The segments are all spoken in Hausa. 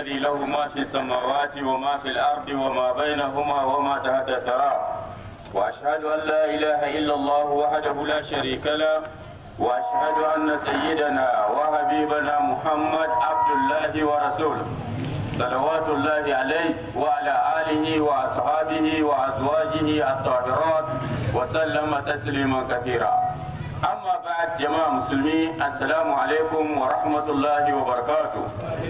الذي له ما في السماوات وما في الأرض وما بينهما وما تحت الثرى وأشهد أن لا إله إلا الله وحده لا شريك له وأشهد أن سيدنا وحبيبنا محمد عبد الله ورسوله صلوات الله عليه وعلى آله وأصحابه وأزواجه الطاهرات وسلم تسليما كثيرا أما بعد جماعة مسلمين السلام عليكم ورحمة الله وبركاته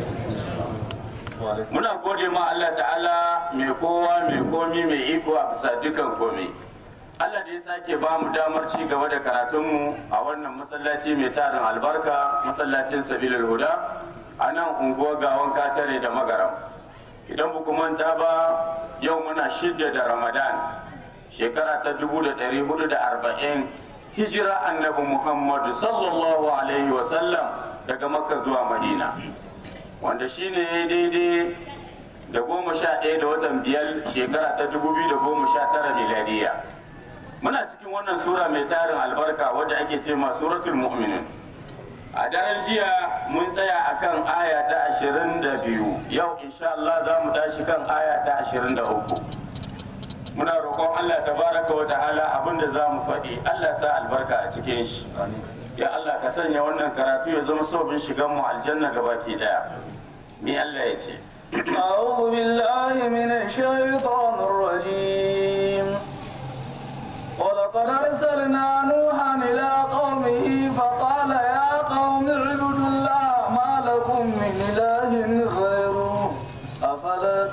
muna gode ma Allah ta'ala mai kowa mai komi mai iko a bisa dukan komi Allah da ya sake ba mu damar ci gaba da karatunmu a wannan masallaci mai tarin albarka masallacin sabilul huda a nan unguwar gawan katare da magaram idan ba ku manta ba yau muna shidda da ramadan shekara ta 1440 hijira annabi muhammadu sallallahu alaihi wasallam daga makka zuwa madina wanda shine ya daidai da goma sha ɗaya da watan biyar shekara ta dubu biyu da goma sha tara miladiya muna cikin wannan sura mai tarin albarka wadda ake ce ma suratul mu'minin a daren jiya mun tsaya akan aya ta ashirin da biyu yau insha Allah za mu tashi kan aya ta ashirin da uku muna roƙon Allah tabaraka wa ta'ala abinda za mu faɗi Allah sa albarka a cikin shi ya Allah ka sanya wannan karatu ya zama sababin shigan mu aljanna gabaki daya ni Allah ya ce أعوذ بالله من الشيطان الرجيم ولقد أرسلنا نوحا إلى قومه فقال يا قوم اعبدوا الله ما لكم من إله غيره أفلا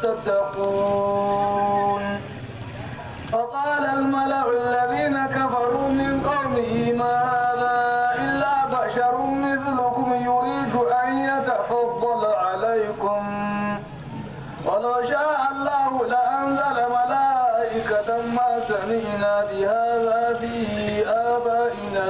تتقون فقال الملأ الذين كفروا من قومه ما هذا إلا بشر مثلكم يريد أن يتفضل عليكم ولو شاء الله لأنزل ملائكة ما سمعنا بهذا في آبائنا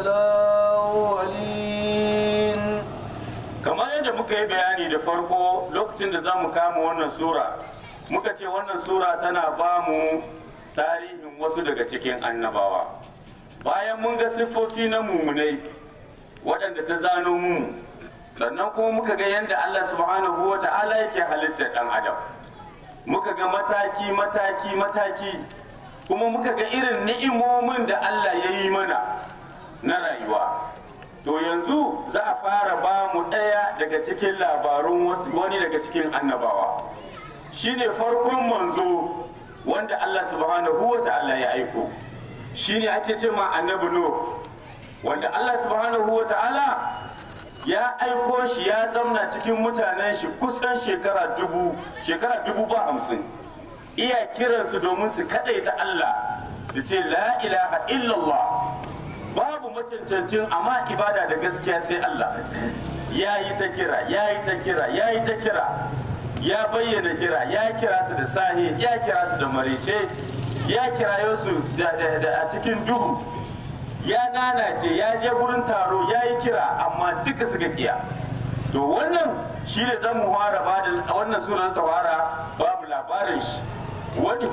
الأولين kamar yadda muka yi bayani da farko lokacin da za mu kama wannan sura muka ce wannan sura tana ba mu tarihin wasu daga cikin annabawa bayan mun ga siffofi na mummunai waɗanda ta zano mu sannan kuma muka ga yadda Allah subhanahu wa ta'ala yake halittar ɗan adam muka ga mataki mataki mataki kuma muka ga irin ni'imomin da Allah ya yi mana na rayuwa to yanzu za a fara ba mu ɗaya daga cikin labarun wasu- wani daga cikin annabawa shine farkon manzo wanda Allah subhanahu wa ta'ala ya aiko shine ake ce ma annabi Nuh wanda Allah subhanahu wa ta'ala ya aiko shi ya zamna cikin mutanen shi kusan shekara dubu shekara dubu ba hamsin iya kiransu domin su kaɗaita Allah su ce la ilaha illallah babu macancancin amma ibada da gaskiya sai Allah ya yi ta kira ya yi ta kira ya yi ta kira ya bayyana kira ya kira su da sahi ya kira su da marice ya kirayo su da- da- da- a cikin duhu ya nanace ya je gurin taro ya yi kira amma duka suka kiya to wannan shi ne zan mu fara ba da wannan sura ta fara babu labarin shi wani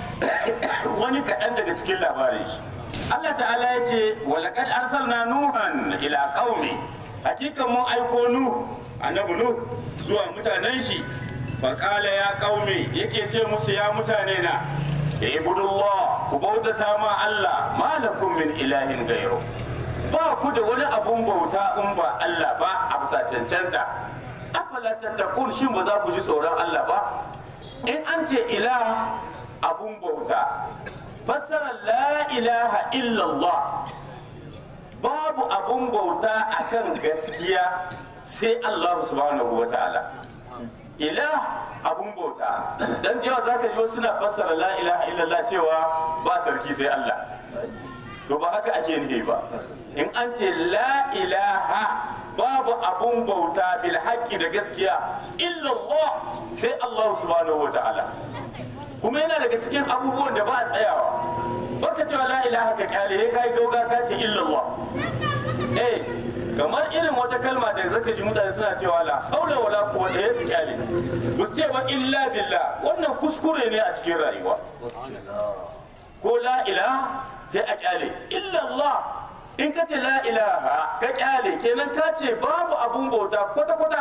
wani kaɗan daga cikin labarin shi Allah ta'ala ya ce walaqad arsalna nuhan ila qaumi hakika mun aiko nu annabi nu zuwa mutanen shi faqala ya qaumi yake ce musu ya mutane na ibudullah ku bautata ma Allah ma lakum min ilahin gairu ba ku da wani abun bauta in ba Allah ba a bisa cancanta afala tattaqun shin ba za ku ji tsoron Allah ba in an ce ilah abun bauta fassarar la ilaha illallah babu abun bauta akan gaskiya sai Allah subhanahu wa ta'ala ilah abun bauta dan jiya zaka ji wasu suna fassara la ilaha illallah cewa ba sarki sai Allah to ba haka ake nufi ba in an ce la ilaha babu abun bauta bil haqqi da gaskiya illallah sai Allah subhanahu wa ta'ala kuma yana daga cikin abubuwan da ba a tsayawa baka cewa la ilaha ka kyale ya kai gauga ka ce illallah eh kamar irin wata kalma da zaka ji mutane suna cewa la haula wala quwwata ya su kyale ba su ce ba illa billah wannan kuskure ne a cikin rayuwa ko la ilaha sai a kyale illallah in ka ce la ilaha ka kyale kenan ka ce babu abun bauta kwata kwata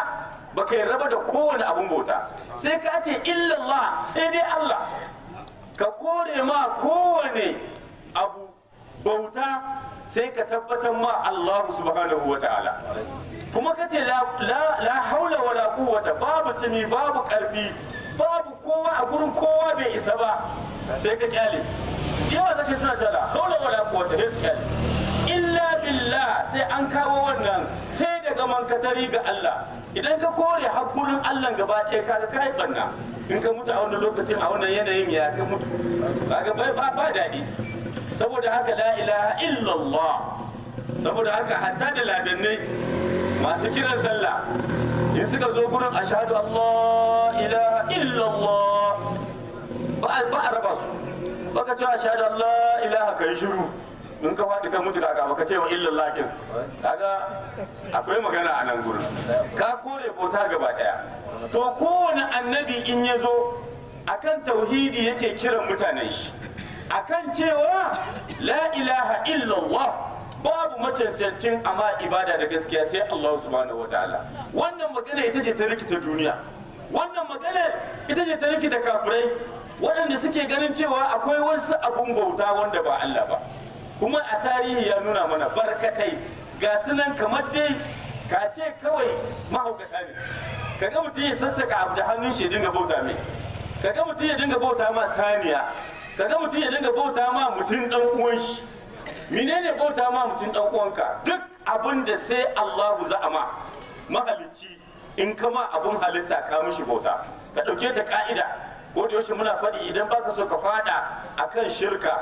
baka yarda ba da kowane abun bauta sai ka ce illallah sai dai Allah ka kore ma kowane abu bauta sai ka tabbatar ma Allah subhanahu wa ta'ala kuma ka ce la, la, la haula wala quwwata babu tsimi babu karfi babu kowa a gurin kowa bai isa ba sai ka kyale jewa zaka suna cewa la haula wala quwwata sai su kyale illa billah sai an kawo wannan sai daga mankatari ga Allah idan ka kore hakurin Allah gaba ɗaya kaga kai banna in ka mutu a wannan lokacin a wannan yanayin ya ka mutu kaga ba ba, ba daɗi saboda haka la ilaha illallah saboda haka hatta da ladannai masu kiran sallah in suka zo gurin ashhadu Allah ilaha illallah ba ba a raba su baka ce ashhadu Allah ilaha kai shiru in ka faɗi ka mutu kaga baka ce wa illallah kin kaga akwai magana a nan gurin ka kore bauta gaba daya to kowane annabi in ya zo akan tauhidi yake kiran mutanen shi akan cewa la ilaha illallah babu macancancin amma ibada da gaskiya sai Allah subhanahu wataala wannan magana ita ce ta rikita duniya wannan magana ita ce ta rikita kafirai waɗanda suke ganin cewa akwai wasu abun bauta wanda ba Allah ba kuma a tarihi ya nuna mana barkatai ga sunan kamar dai ka ce kawai mahaukata ne kaga mutum ya sassaka abu da hannun shi ya dinga bauta mai kaga mutum ya dinga bauta ma saniya kaga mutum ya dinga bauta ma mutum dan uwan shi menene bauta ma mutum dan uwanka duk abin da sai Allahu za'ama mahalicci in kama abun halitta ka mishi bauta ka dauke ta ka'ida ko da yaushe muna faɗi idan baka so ka fada akan shirka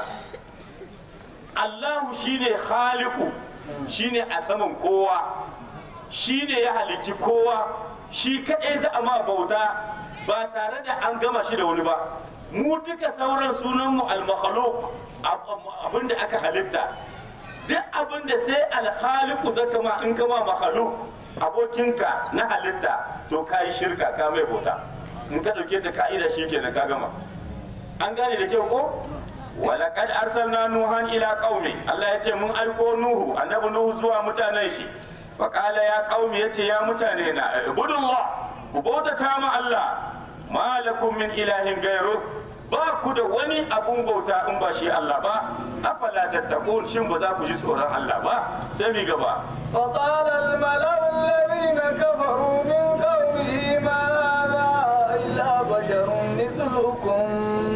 Allahu shine khaliqu shine a saman kowa shine ya halicci kowa shi kaɗai za a ma bauta ba tare da an gama shi da wani ba mu duka sauran sunanmu al-makhluq abinda aka halitta duk abinda sai al-khaliqu zaka ma in kama makhluq abokinka na halitta to kai shirka ka mai bauta in ka dauke ta ka'ida shikenan ka gama an gane da kyau ko walaqad arsalna nuhan ila qaumi Allah ya ce mun aiko nuhu annabi nuhu zuwa mutanen shi faqala ya qaumi yace ya mutane na ibudullah ku bautata ma Allah ma lakum min ilahin gairu ba ku da wani abun bauta in ba shi Allah ba afala tattaqun shin ba za ku ji tsoron Allah ba sai mi gaba فقال الملأ الذين كفروا من قومه ما هذا إلا بشر مثلكم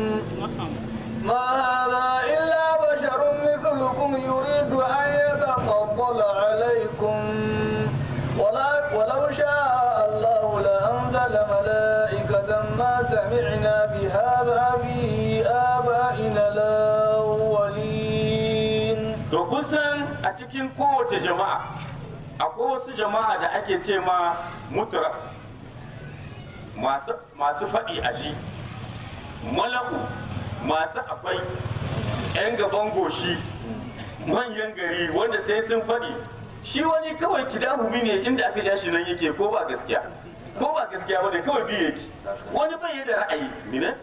ما هذا إلا بشر مثلكم يريد أن يتفضل عليكم ولا ولو شاء الله لأنزل ملائكة ما سمعنا بهذا في آبائنا الأولين to kusan a cikin kowace jama'a akwai wasu jama'a da ake ce ma mutraf masu masu faɗi a shi malaku masu akwai 'yan gaban goshi manyan gari wanda sai sun faɗi shi wani kawai kidahumi ne inda aka ja shi nan yake ko ba gaskiya ko ba gaskiya ba ne kawai biyu yake wani bai yi da ra'ayi ne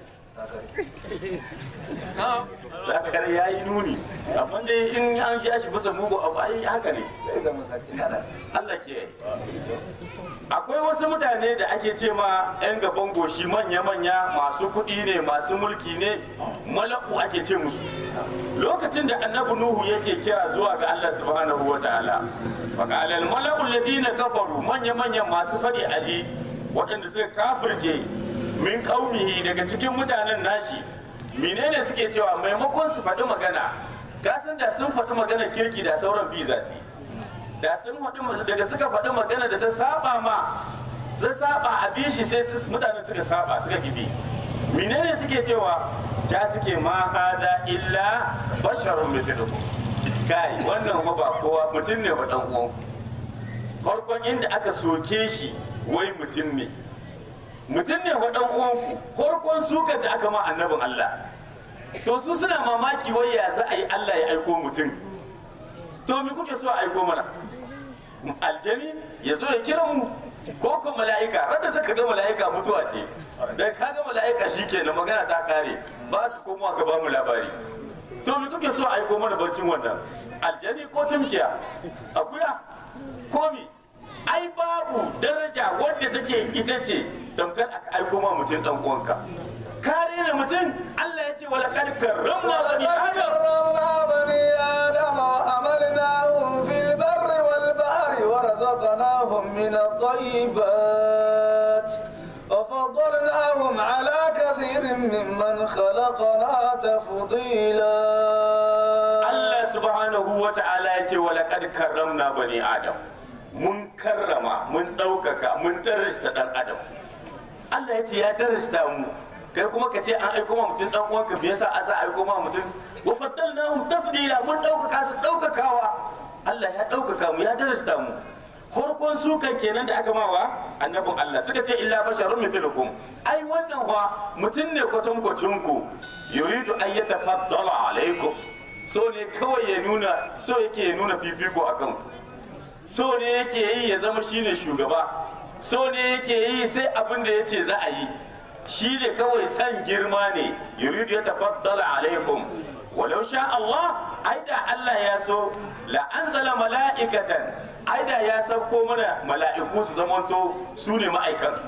zakar ya yi nuni amma dai in an ja shi bisa mugu abu ai haka ne Allah ke akwai wasu mutane da ake ce ma 'yan gaban goshi manya-manya masu kuɗi ne masu mulki ne malaku ake ce musu lokacin da annabi nuhu yake kira zuwa ga Allah subhanahu wa ta'ala faqala al mala'u alladhina kafaru manya-manyan masu faɗi aji waɗanda suka kafirce min qaumihi daga cikin mutanen nashi menene suke cewa maimakon su faɗi magana kasan da sun faɗi magana kirki da sauran biza su da sun faɗi daga suka faɗi magana da ta saba ma ta saba a bi shi sai mutane suka saba suka kibi menene suke cewa ja suke ma hada illa basharun mithlukum kai wannan kuma ba kowa mutum ne wa dan uwan farkon inda aka soke shi wai mutum ne mutum ne wa dan uwanku farkon sukar da aka ma annabin Allah to su suna mamaki wai ya za a yi Allah ya aiko mutum to me kuke so a aiko mana aljani ya zo ya kira mu ko ko mala'ika randa zaka ga mala'ika mutuwa ce da ka ga mala'ika shikenan magana ta kare ba ka komo ka ba mu labari to me kuke so a aiko mana barcin wannan aljani ko tumkiya akuya ko mi ai babu daraja wadda take ita ce tamkar aka aiko ma mutum dan uwanka kare da mutum Allah ya ce wala kad karramna bani ولقد adam كرمنا بني آدم وحملناهم في البر والبحر ورزقناهم من الطيبات وفضلناهم على كثير ممن خلقنا تفضيلا Allah subhanahu wa ta'ala ya ce wala kad karramna bani adam mun karrama mun ɗaukaka mun darasta dan adam Allah ya ce ya darasta mu kai kuma ka ce an aiko ma mutum dan uwanka me yasa a za a aiko ma mutum wa faddalnahum tafdila mun ɗaukaka su ɗaukakawa Allah ya ɗaukaka mu ya darasta mu farkon sukan kenan da aka mawa annabin Allah suka ce illa basharun mithlukum ai wannan wa mutum ne kwatankwacin ku yuridu an yatafaddala alaikum so ne kawai ya nuna so yake ya nuna fifiko akan ku so ne yake yi ya zama shine shugaba so ne yake yi sai abin da ya ce za a yi shi ne kawai san girma ne yuridu ya tafaddala alaikum walau sha Allah ai da Allah ya so la anzala mala'ikatan ai da ya sauko mana mala'iku su zamanto su ne ma'aikan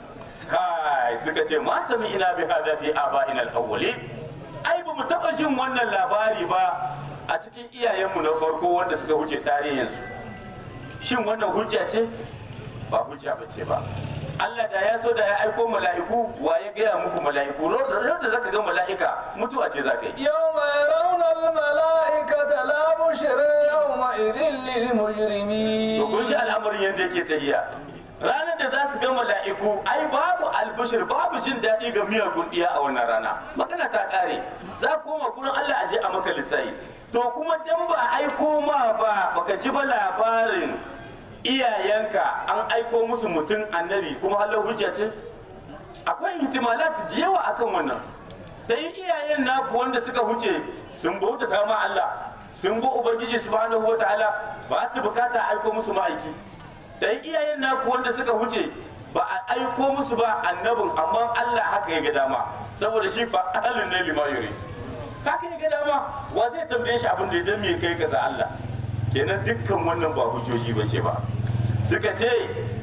kai suka ce ma sami ina bi hada fi aba'ina al-awwalin ai ba mu taɓa jin wannan labari ba a cikin iyayenmu na farko wanda suka wuce tarihinsu shin wannan hujja ce ba hujja ba ce ba Allah da ya so da ya aiko mala'iku wa ya gaya muku mala'iku lokacin da zaka ga mala'ika mutuwa ce zaka yi يوم يرون الملائكة لا بشر يومئذ to kun للمجرمين shi al'amarin yadda yake tahiya ranar da za su ga mala'iku ai babu albishir babu jin daɗi ga miyagun iya a wannan rana magana ta ƙare za ku koma gurin Allah a je a maka lissayi to kuma dan ba aiko ma ba baka ji ba labarin iyayenka an aiko musu mutum annabi kuma halar hujja ce akwai ihtimalat da yawa akan wannan ta yi iyayen naku wanda suka huce sun bauta ta ma Allah sun bi ubangiji subhanahu wataala ba su bukata a aiko musu ma'aiki da yi iyayen naku wanda suka huce ba a aiko musu ba annabin amma Allah haka ya ga dama saboda shi fa ahalun ne lima yuri haka ya ga dama wa zai tambaye shi abin da ya me kai kaza Allah kenan dukkan wannan ba hujjoji ba ce ba suka ce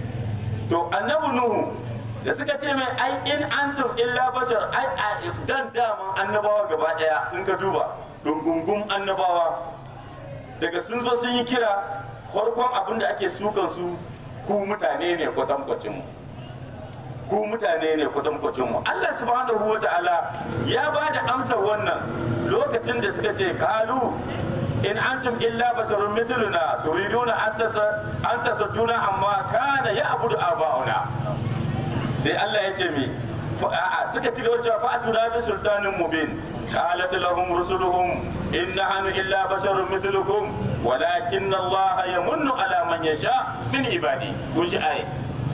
to annabi nuhu da suka ce mai ai in antum illa bashar ai a dan daman annabawa gaba daya in ka duba dungungun annabawa daga sun zo sun yi kira farkon abin da ake sukan su ku mutane ne kwatankwacin mu ku mutane ne kwatankwacin mu Allah subhanahu wa ta'ala ya ba da amsar wannan lokacin da suka ce kalu in antum illa basharun mithluna turiduna an tasa an tasadduna amma kana ya'budu aba'una sai Allah ya ce mi a'a suka ci gaba cewa fa'atuna bi sultanin mubin qalat lahum rusuluhum in nahnu illa basharun mithlukum walakin Allah yamunnu ala man yasha min ibadi kun ji ai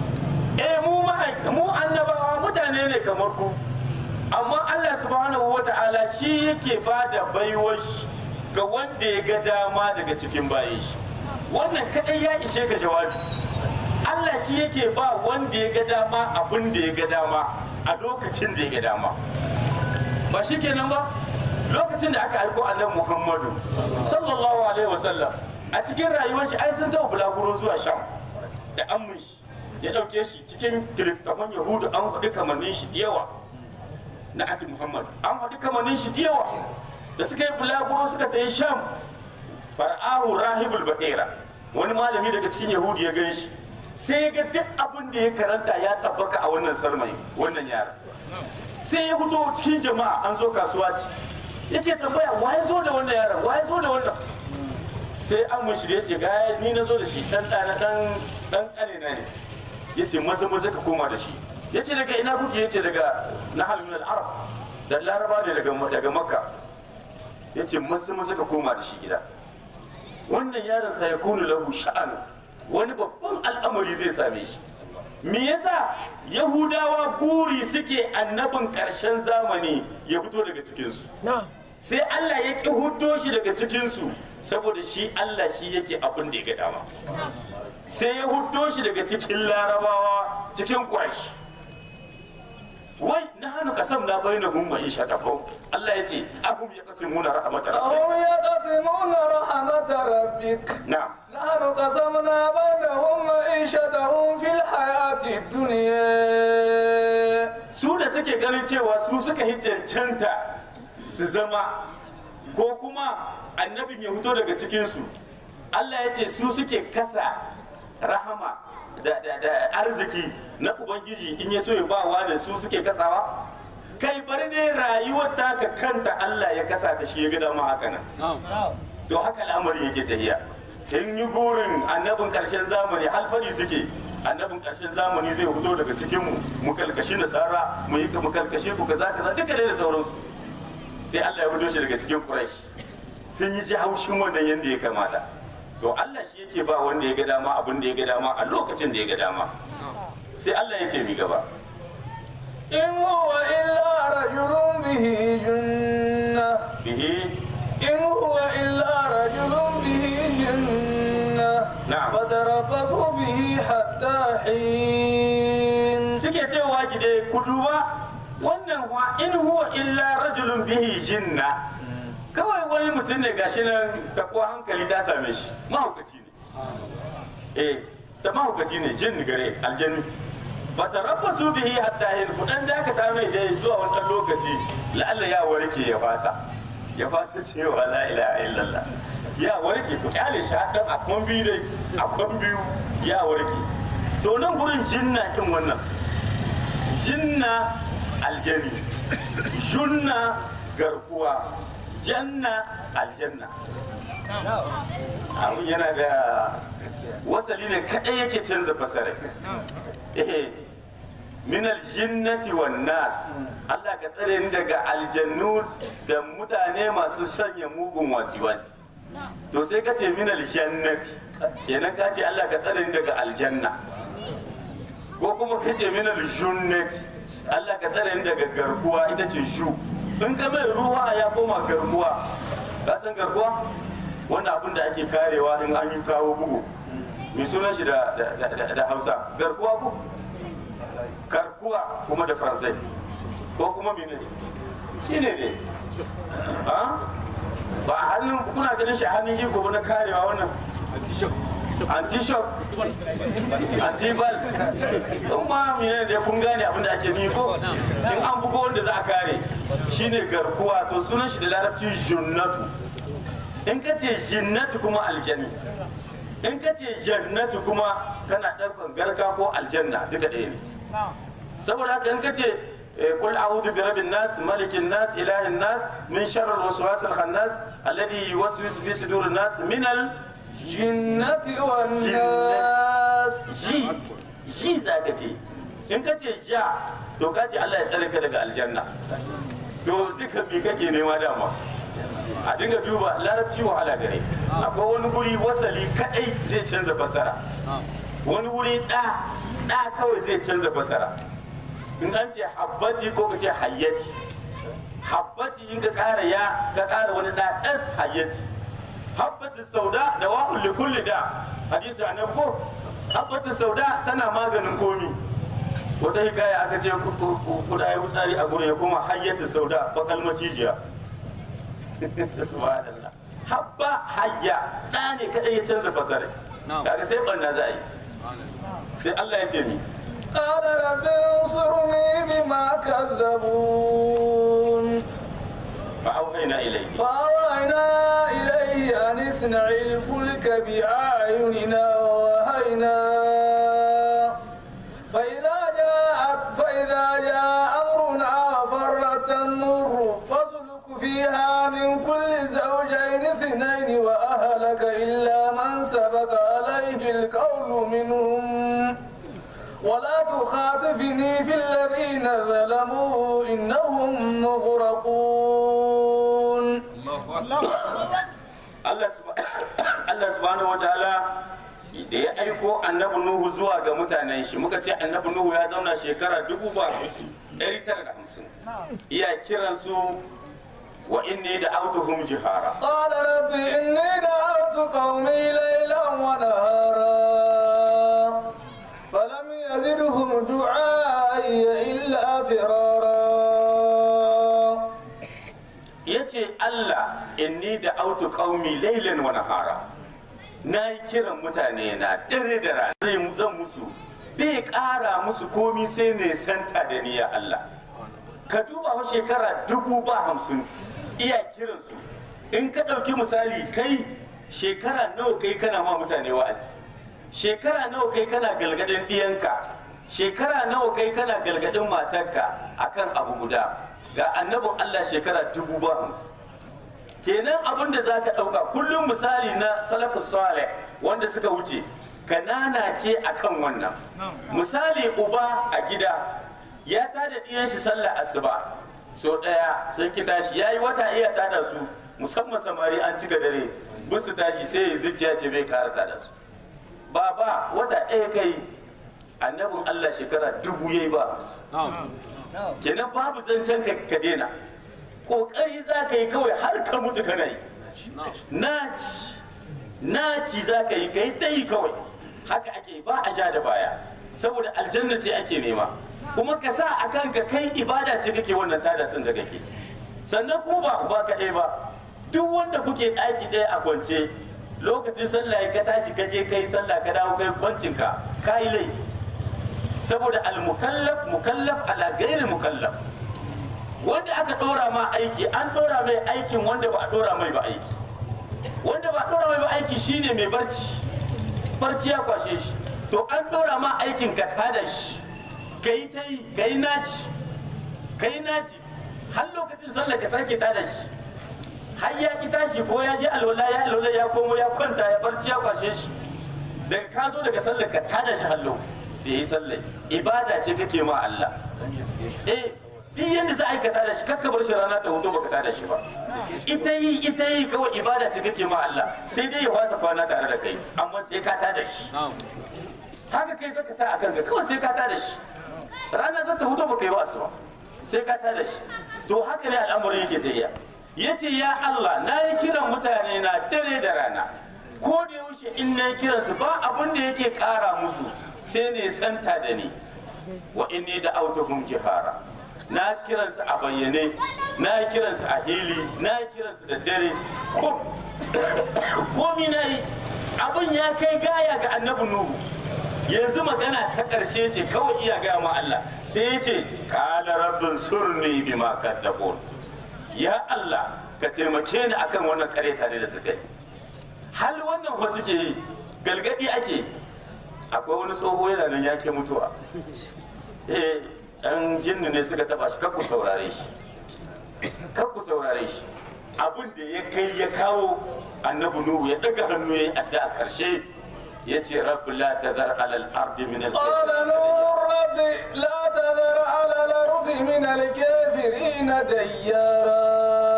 eh mu ma- mu annabawa mutane ne kamar ku amma Allah subhanahu wata'ala shi yake bada baiwar shi ga wanda ya ga dama daga cikin bayan shi wannan kadai ya ishe ka jawabi Allah shi yake ba wanda ya ga dama abin da ya ga dama a lokacin da ya ga dama ba shi kenan ba lokacin da aka aiko annabi Muhammadu sallallahu alaihi wasallam a cikin rayuwar shi ai sun taɓa bulaguro zuwa sham da amun shi ya ɗauke shi cikin kiliftafan yahudu an faɗi kamannin shi da yawa na ati muhammad an faɗi kamannin shi da yawa da suka yi bulaguro suka ta yi sham far'ahu rahibul baƙera wani malami daga cikin yahudu ya gan shi sai ya ga duk abin da ya karanta ya tabbaka a wannan sarmai wannan yara sai ya fito cikin jama'a an zo kasuwa ce yake tambaya wa ya zo da wannan yaron wa ya zo da wannan sai an mushi ya ce ga ni na zo da shi dan ɗana dan dan ƙanina ne ya ce maza maza ka koma da shi ya ce daga ina kuke ya ce daga nahal min al-arab da laraba ne daga daga makka ya ce maza maza ka koma da shi gida wannan yaron sa ya kunu lahu sha'anu wani babban al'amari zai same shi me yasa yahudawa guri suke annabin ƙarshen zamani ya fito daga cikinsu sai Allah ya ƙi huddo shi daga cikinsu saboda shi Allah shi yake abin da ya ga dama sai ya huddo shi daga cikin larabawa cikin ƙwashi wai na hannu kasam na bai na gumma isha ta Allah ya ce ahum ya kasimuna rahmatar أهم يقسمون رحمة ربك na نحن قسمنا بينهم معيشتهم في الحياة الدنيا su da suke ganin cewa su suka yi cancanta su zama ko kuma annabin ya fito daga cikinsu Allah ya ce su suke kasa rahama da, da, da arziki na ubangiji in ya so ya ba wa da su suke kasawa kai bari ne rayuwar taka kanta Allah ya kasa ta shi ya ga dama haka nan to haka al'amari yake tafiya sun yi burin annabin karshen zamani halfari suke annabin karshen zamani zai fito daga cikin mu mu kalkashi nasara mu yi mu kalkashe ku kaza kaza duka dai da sauransu sai Allah ya fito shi daga cikin Quraysh sun yi ji haushin wannan yanda ya kamata to Allah shi yake ba wanda ya ga dama abin da ya ga dama a lokacin da ya ga dama sai Allah ya ce mi gaba إن هو إلا رجل به جنة bihi إن هو إلا رجل به جنة نعم. فتربصوا به حتى حين suke cewa gide ku duba wannan wa in huwa illa rajulun bihi jinna kawai wani mutum ne gashi nan takwa hankali ta same shi mahaukaci ne eh ta mahaukaci ne jin gare aljanni ba ta rabba su bihi hatta yin kudan dakata mai dai zuwa wani ɗan lokaci la'alla ya warke ya fasa ya fasa cewa la ilaha illallah ya warke ku kyale shi hadan a kwan biyu dai a kwan biyu ya warke to nan gurin jinna din wannan jinna aljani junna garkuwa janna aljanna abun yana da wasali ne kadai yake canza fasara eh min aljinnati wan nas Allah ka tsare ni daga aljannu da mutane masu sanya mugun wasi-wasi to sai ka ce min aljannati kenan ka ce Allah ka tsare ni daga aljanna ko kuma ka ce min aljunnati Allah ka tsare ni daga garkuwa ita ce shu in ka mai ruwa ya koma garkuwa ka san garkuwa wanda abin da ake karewa in an yi kawo bugu mai sunan shi da, da, da, da hausa garkuwa ko garkuwa kuma da faransai ko kuma mene shi ne ne ha ba a hannun kuna ganin shi a hannun iko ba na karewa wannan anti-shock anti-bal in ma mene da kun gane abin da ake nufi ko in an bugo wanda za a kare shine garkuwa to sunan shi da larabci junnatu in ka ce jinnatu kuma aljanni in ka ce jannatu kuma kana ɗaukan garka ko aljanna duka ɗaya ne saboda haka in ka ce قل أعوذ برب الناس ملك الناس إله الناس من شر الوسواس الخناس الذي يوسوس في صدور الناس من ال جنة والناس ji ji za ka ce in ka ce ja to ka ce Allah ya tsare ka daga aljanna to duka me kake nema dama a dinga duba larabci wahala gare akwai wani guri wasali kadai zai canza fasara wani wuri da da kawai zai canza fasara in an ce habbati ko ka ce hayyati habbati in ka kara ya ka kara wani da das hayyati habbatu sauda da wa'ul li kulli da hadisi annabi ko habbatu sauda tana maganin komi wata hikaya aka ce kuda ya wutsari a gurin ya koma hayyatu sauda bakal macijiya subhanallah habba hayya da ne kadai ya canza fasare kaga sai banna za a yi sai Allah ya ce ni قال رب انصرني بما كذبون فأوحينا إليه فأوحينا إليه أن اصنع الفلك بأعيننا ووهينا فإذا جاء فإذا جاء أمرنا وفرت النور فاسلك فيها من كل زوجين اثنين وأهلك إلا من سبق عليه القول منهم ولا تخاطفني في الذين ظلموا إنهم مغرقون Allah subha- Allah subhanahu wataala da ya aiko annabi Nuhu zuwa ga mutanen shi muka ce annabi Nuhu ya zauna shekara dubu ba hamsin ɗari tara da hamsin iya kiransu wa inni da autuhum jihara قال رب إني دعوت قومي ليلا ونهارا فلم يزدهم دعائي إلا فرارا ya ce Allah inni da autu qaumi lailan wa nahara na yi kiran mutane na dare da rana zai mu zan musu bai ƙara musu komi sai ne santa da ni ya Allah ka duba wa shekara dubu ba hamsin iya kiransu in ka ɗauki misali kai shekara nawa kai kana ma mutane wa'azi shekara nawa kai kana galgadin ɗiyanka shekara nawa kai kana galgadin matarka akan abu guda ga annabin Allah shekara dubu ba hamsin kenan abin da za ka ɗauka kullum misali na salafus salih wanda suka wuce kanana ce akan wannan misali uba a gida ya tada ɗiyan shi sallar asuba so ɗaya sun ki tashi ya yi wata iya tada su musamman samari an cika dare busu tashi sai ya zuciya ce bai kara tada su baba wata ɗaya kai annabin Allah shekara dubu yayi ba kenan babu zancen ka ka daina kokari za ka yi kawai har ka mutu kana yi naci naci za ka yi ka yi ta yi kawai haka ake ba a ja da baya saboda aljanna ce ake nema kuma ka sa a kanka kai ibada ce kake wannan tada sun da kake sannan ko ba ba kaɗai ba duk wanda kuke ɗaki ɗaya a kwance lokacin sallah ka tashi ka je kai sallah ka dawo kai kwancinka ka yi laifi saboda al-mukallaf mukallaf ala gairi mukallaf wanda aka dora ma aiki an dora mai aikin wanda ba a dora mai ba aiki wanda ba a dora mai ba aiki shine mai barci barci ya kwashe shi to an dora ma aikin ka tada shi kai ta yi kai naci kai naci har lokacin sallah ka sake tada shi har ya ki tashi ko ya je alwala ya alwala ya komo ya kwanta ya barci ya kwashe shi daga ka zo daga sallar ka tada shi hallo sai yi sallah ibada ce kake ma Allah eh duk yanda za a aikata da shi kakka bar shi rana ta hoto baka tada shi ba ita yi ita yi kawai ibada ce kake ma Allah sai dai ya wasa kwana tare da kai amma sai ka tada shi haka kai zaka sa a kanka kawai sai ka tada shi rana za ta hoto baka yi ba asuba sai ka tada shi to haka ne al'amarin yake ta iya yace ya Allah na yi kiran mutane na dare da rana ko da yaushe in na yi kiransu ba abin da yake kara musu sai ne santa da ni wa inni da autohum jihara na kiransu a bayyane na kiransu a hili na kiransu da dare ko komi na yi abin ya kai gaya ga annabi nuhu yanzu magana ta ƙarshe ce kawai iya gaya ma Allah sai ya ce kala rabbin surni bima kaddabun ya Allah ka taimake ni akan wannan kare tare da suka yi hal wannan wasu ke yi galgadi ake akwai wani tsoho yana nan ya ke mutuwa eh dan jinni ne suka taba shi kakku saurare shi kakku saurare shi abin da ya kai ya kawo annabi nuhu ya daga hannu ya yi addu'a karshe ya ce rabbi la tazar alal ardi min al قال نور رب لا تذر على الأرض من الكافرين ديارا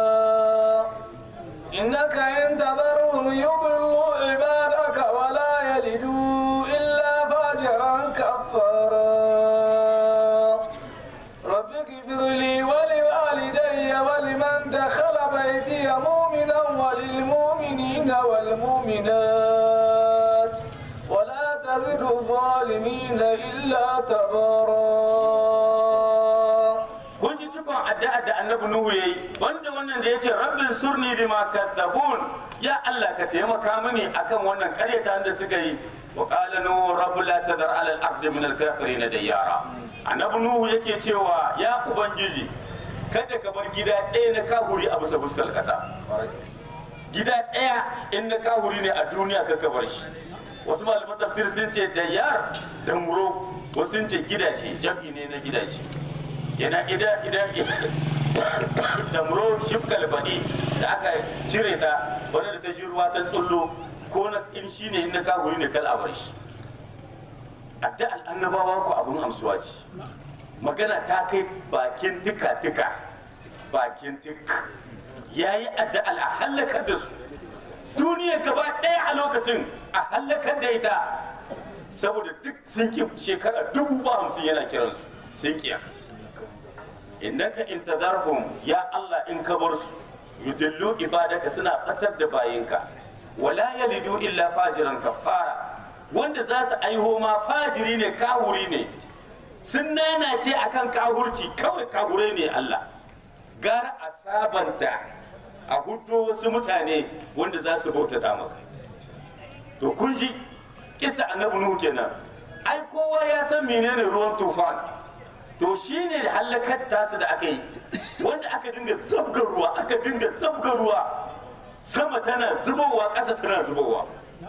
إنك إن تذرهم يضلوا عبادك ولا يلدوا إلا فاجرا كفارا رب اغفر لي ولوالدي ولمن دخل بيتي مؤمنا وللمؤمنين والمؤمنات ولا تزد الظالمين إلا تبارا kun ji cikon addu'a da annabi nuhu yayi wanda wannan da yace rabbin surni bima kadzabun ya Allah ka taimaka mini akan wannan karyata da suka yi wa qala nuhu rabbu la tadar ala al-ardi min al-kafirin dayyara annabi nuhu yake cewa ya ubangiji kada ka bar gida ɗaya na kahuri a bisa fuskar ƙasa gida ɗaya in na kahuri ne a duniya ka bar shi wasu malaman tafsir sun ce dayyar da muro wasu sun ce gidaje jam'i ne na gidaje yana idan idan damro shifkal baɗi da aka cire ta wanda da ta ji ruwa ta tsullo ko na in shi ne in na kahuri ne kal a bar shi adda al'annabawa ko abun amsuwa ce magana ta kai bakin tika tika bakin tik yayi adda a halakar da su duniya gaba ɗaya a lokacin a halakar da ita saboda duk sun ki shekara dubu ba hamsin yana kiransu sun kiya innaka in tadarhum ya Allah in ka bar su yudillu ibadaka suna fatar da bayinka wala yalidu illa fajiran kafara wanda za su aiho ma fajiri ne kahuri ne sun nanace akan kahurci kawai kahure ne Allah gara a sabanta a hudo wasu mutane wanda za su bautata maka to kun ji kissa annabi nuhu kenan ai kowa ya san menene ruwan tufan to shine da halakar tasu da aka yi wanda aka dinga zabga ruwa aka dinga zabga ruwa sama tana zubowa ƙasa tana zubowa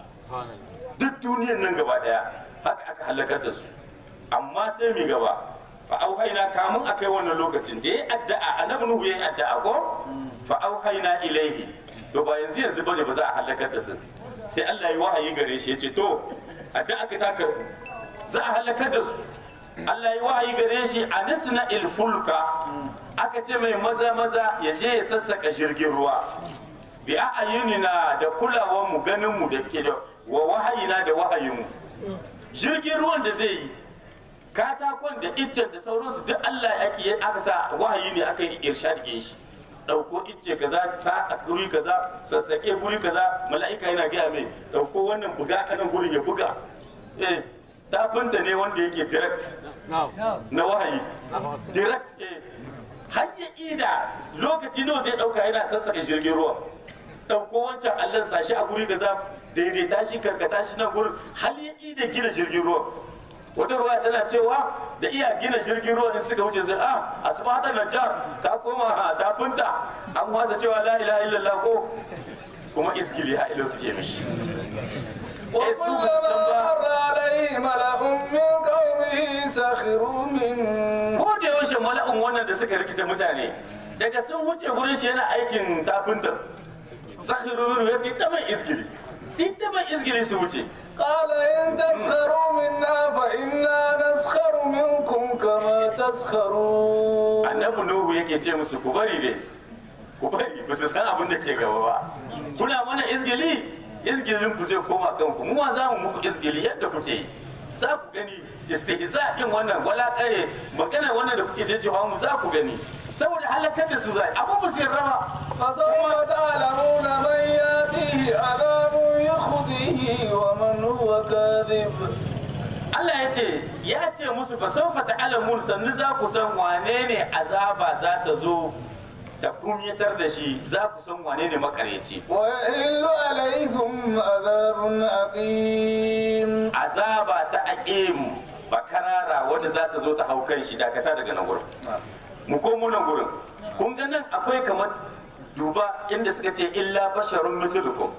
duk duniyar nan gaba daya haka aka halakar da su amma sai mi gaba fa auhaina kamun akai wannan lokacin da ya addu'a annabi nuhu ya yi addu'a ko fa auhaina ilaihi to ba yanzu yanzu bane ba za a halakar da su sai Allah ya wahayi gare shi ya ce to addu'a ka ta karbu za a halakar da su Allah ya wahayi gare shi a nisna ilfulka aka ce mai maza maza ya je ya sassaka jirgin ruwa bi a'ayunina da kulawar mu ganin mu da ke da wa wahayina da wahayin mu jirgin ruwan da zai yi katakon da iccen da sauransu duk Allah ya ake aka sa wahayi ne aka yi irshad ke shi dauko icce kaza sa a guri kaza sassake guri kaza mala'ika yana gaya mai dauko wannan buga kanan gurin ya buga eh tafinta ne wanda yake direct na wahayi direct eh har ya ida lokaci nawa zai dauka yana sassaka jirgin ruwa dauko wancan allon sashi a guri kaza daidaita shi karkata shi nan gurin har ya ida gina jirgin ruwa wata ruwa tana cewa da iya gina jirgin ruwa in suka wuce sai a asibata na jar ta koma a tafinta an wasa cewa la ilaha illallah ko kuma iskili ha ilo suke mishi Eh, su ba su san ba. وكلما مر عليه ملأ من قومه سخروا منه ko da yaushe mala'un wannan da suka rikita mutane daga sun wuce gurin shi yana aikin tafinta sakhiru ya sai ta mai izgili sai ta mai izgili su wuce قال إن تسخروا منا فإنا نسخر منكم كما تسخرون annabi nuhu yake ce musu ku bari dai ku bari ba su san abin da ke gaba ba kuna mana izgili izgilin ku zai koma kanku mu ma za mu muku izgili yadda kuke yi za ku gani istihza din wannan wala kare magana wannan da kuke cewa mu za ku gani saboda halakar da su zai abu ba su yarda ba فسوف تعلمون من يأتيه عذاب يخزيه ومن هو كاذب Allah ya ce ya ce musu fa sawfa ta'lamun sannu za ku san wane ne azaba za ta zo da kumyatar da shi za ku san wane ne makareci ويحل عليكم عذاب عقيم azaba ta aqim bakarara wanda za ta zo ta hau kan shi dakata daga nan gurin mu komo nan gurin kun ga nan akwai kamar duba inda suka ce illa basharun mithlukum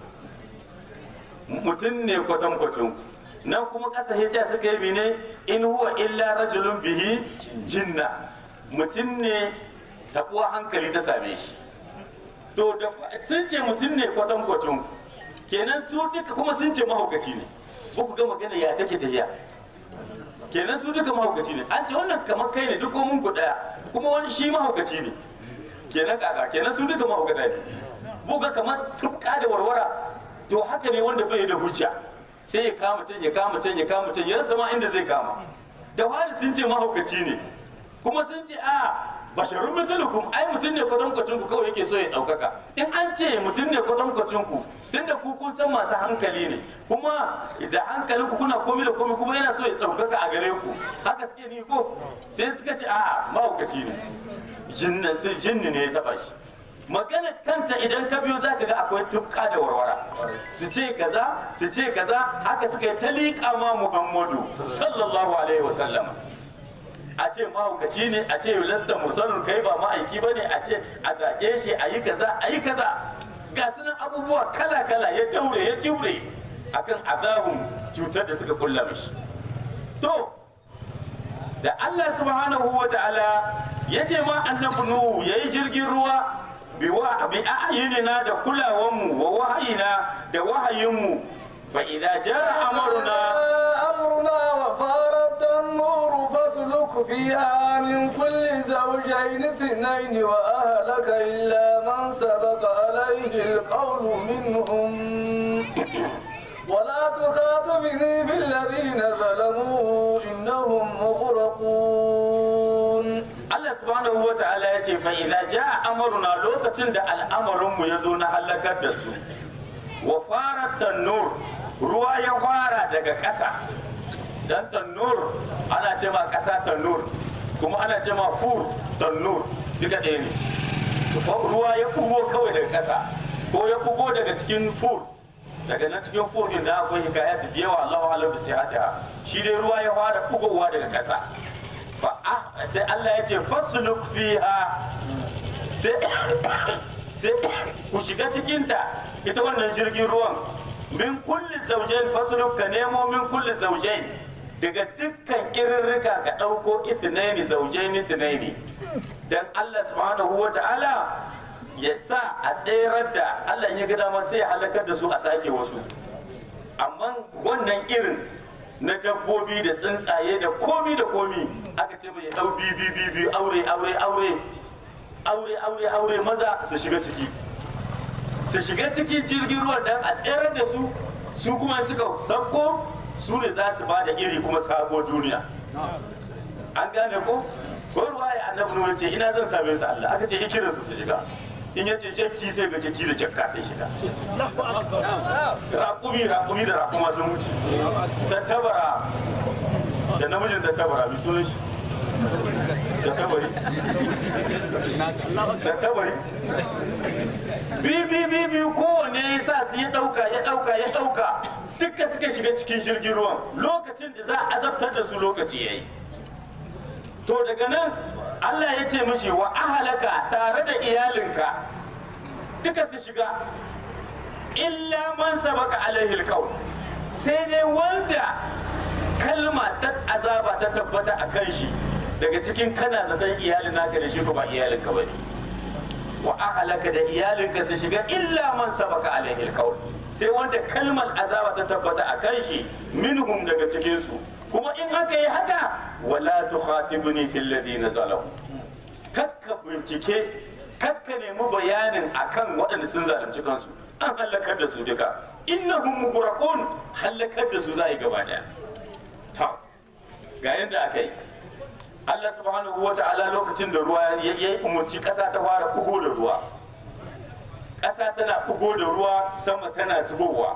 mutum ne kwatankwacin nan kuma ƙasa hijja suka yi ne in huwa illa rajulun bihi jinna mutum ne taɓuwa hankali ta same shi to da sun ce mutum ne kwatankwacin kenan su duka kuma sun ce mahaukaci ne ba ku ga magana ya take tafiya kenan su duka mahaukaci ne an ce wannan kamar kai ne duk mun ku daya kuma wani shi mahaukaci ne kenan kaka kenan su duka mahaukata ne buga kamar tufka da warwara to haka ne wanda bai da hujja sai ya kama can ya kama can ya kama can ya rasa ma inda zai kama da wani sun ce mahaukaci ne kuma sun ce a basharun misalukum ai mutum ne kwatankwacin ku kawai yake so ya ɗaukaka in an ce mutum ne kwatankwacin ku tunda ku kun san masu hankali ne kuma da hankali ku kuna komi da komi kuma yana so ya ɗaukaka a gare ku haka suke ni ko sai suka ce a'a mahaukaci ne jinnan sai jinni ne ya taɓa shi magana kanta idan ka biyo zaka ga akwai tufka da warwara su ce kaza su ce kaza haka suka yi ta liƙa ma muhammadu sallallahu alaihi wasallam a ce mahaukaci ne a ce lasta musalun kai ba ma'aiki ba ne a ce a zaƙe shi a yi kaza a yi kaza ga sunan abubuwa kala kala ya daure ya jure akan azabun cutar da suka kulla mishi to da Allah subhanahu wa ta'ala ya ce ma annabi nuhu yayi jirgin ruwa bi wa bi a'yinina da kulawanmu wa wahayina da wahayinmu fa idza jaa amruna أمرنا وفارت النور فاسلك فيها من كل زوجين اثنين وأهلك إلا من سبق عليه القول منهم ولا تخاطبني في الذين ظلموا إنهم مغرقون Allah subhanahu wa ta'ala ya ce fa idza jaa amruna lokacin da al'amarin mu yazo na halakar da su wa farat tanur ruwa ya fara daga ƙasa dan tanur ana ce ma ƙasa tanur kuma ana ce ma fur tanur duka ɗaya ne ruwa ya bugo kawai daga ƙasa ko ya bugo daga cikin fur daga nan cikin fokin da akwai hikayat da yawa Allahu alam bisihata shi dai ruwa ya fara bugowa daga ƙasa fa ah sai Allah ya ce fasluk fiha sai sai ku shiga cikinta ita wannan jirgin ruwan min kulli zaujain fasluk ka nemo min kulli zaujain daga dukkan irirrika ka ɗauko ithnaini zaujaini ithnaini dan Allah subhanahu wa ta'ala ya sa a tserar da Allah ya ga dama sai ya halakar da su a sake wasu amma wannan irin na dabbobi da tsuntsaye da komi da komi aka ce mai dau bibi bibi aure aure aure aure aure aure maza su shiga ciki su shiga ciki jirgin ruwa dan a tserar da su su kuma suka sauko su ne za su ba da iri kuma sabo duniya an gane ko ko ruwa ya annabi nuna ce ina zan same su Allah aka ce ikirin su su shiga in yace jakki sai ga jakki da jakka sai shiga raƙumi raƙumi da raƙuma sun wuce tattabara da namijin tattabara bi sunan shi tattabari tattabari bi bi bi bi kowanne ya sa su ya ɗauka ya ɗauka ya ɗauka duka suka shiga cikin jirgin ruwan lokacin da za a azabtar da su lokaci ya yi to daga nan Allah ya ce mishi wa ahalaka tare da iyalinka duka su shiga illa man sabaka alaihi alqaul sai dai wanda kalma ta azaba ta tabbata a kan shi daga cikin kana zaton iyalin naka da shi ko ba iyalinka bane wa ahalaka da iyalinka su shiga illa man sabaka alaihi alqaul sai wanda kalmar azaba ta tabbata a kan shi minhum daga cikin su kuma in aka yi haka wala tukhatibni fil ladina zalamu kakka bincike kakka nemi bayanin akan waɗanda sun zalunci kansu an halakar da su duka innahum mughraqun halakar da su za a yi gaba daya ta ga yadda aka yi Allah subhanahu wa ta'ala lokacin da ruwa ya yi umarci ƙasa ta fara bugo da ruwa ƙasa tana bugo da ruwa sama tana zubowa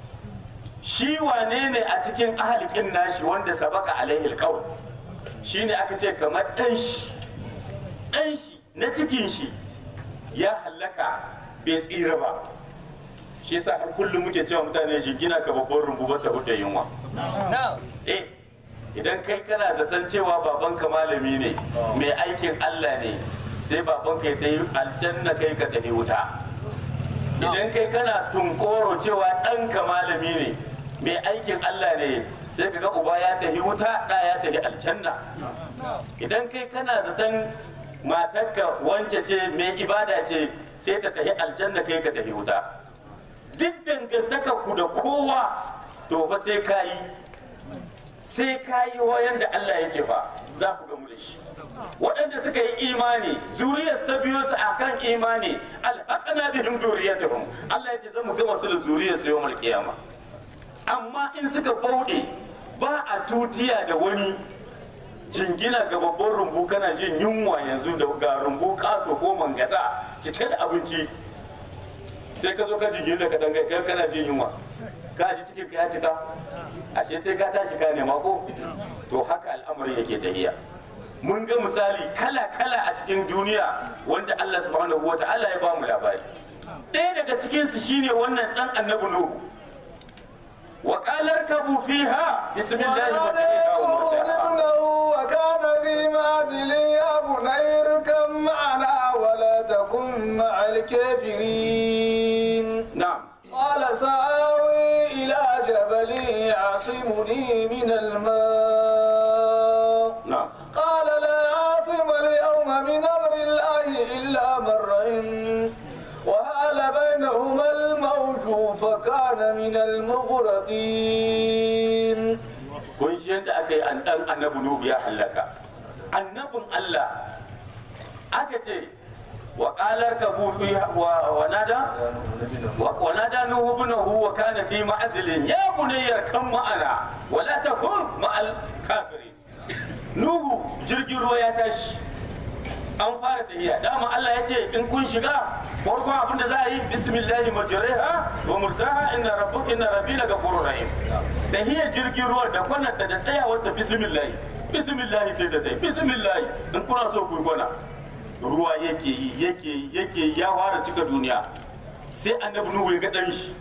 shi wane ne a cikin ahalikin nashi wanda sabaka alaihi alqaul shine aka ce kamar dan shi dan shi na cikin shi ya hallaka bai tsira ba shi yasa har kullum muke cewa mutane shi gina ka babban rumbu ba ta huda yunwa eh idan kai kana zaton cewa babanka malami ne mai aikin Allah ne sai babanka ya dai aljanna kai ka tafi wuta idan kai kana tunkoro cewa ɗanka malami ne mai aikin Allah ne sai ka ga uba ya tafi wuta ɗa ya tafi aljanna idan kai kana zaton matarka wance ce mai ibada ce sai ta tafi aljanna kai ka tafi wuta duk dangantaka ku da kowa to fa sai ka yi sai ka yi wayan da Allah ya ce fa za ku gamu da shi waɗanda suka yi imani zuriyar ta biyo su akan imani alhaqana bihim zuriyatuhum Allah ya ce zan mu gama su da zuriyar su yawmal qiyama amma in suka bauɗe ba a tutiya da wani jingina ga babban rumbu kana jin yunwa yanzu da ga rumbu kato ko mangaza cike da abinci sai ka zo ka jingina da kadan kai kana jin yunwa ka ji cikin ka ya cika ashe sai ka tashi ka nema ko to haka al'amarin yake tahiya mun ga misali kala-kala a cikin duniya wanda Allah subhanahu wa ta'ala ya ba mu labari ɗaya daga cikinsu shine wannan ɗan annabi nuhu wa qalar kabu fiha bismillahi majriha wa mursaha ابنه وكان في منزل يا بني اركب معنا ولا تكن مع الكافرين na'am قال سآوي إلى جبل يعصمني من الماء na'am قال لا عاصم اليوم من أمر الله إلا من رحم وهال بينهما الموج فكان من المغرقين kun shi yadda aka yi an ɗan annabi nuhu ya hallaka annabin Allah aka ce wa qalar kabu fiha wa wa nada wa nada nuhu ibnahu wa kana fi ma'zilin ya bunayya kan ma'ana wa la takun ma'al kafirin nuhu jirgin ruwa ya tashi an fara tahiya dama Allah ya ce in kun shiga farkon abin da za a yi bismillahi majriha wa mursaha inna rabbuk inna rabbi la ghafurur rahim tahiya jirgin ruwa da kwananta da tsayawar ta bismillahi bismillahi sai da tai bismillahi in kuna so ku yi kwana ruwa yake yi yake yi yake yi ya fara cika duniya sai annabi nuhu ya ga dan shi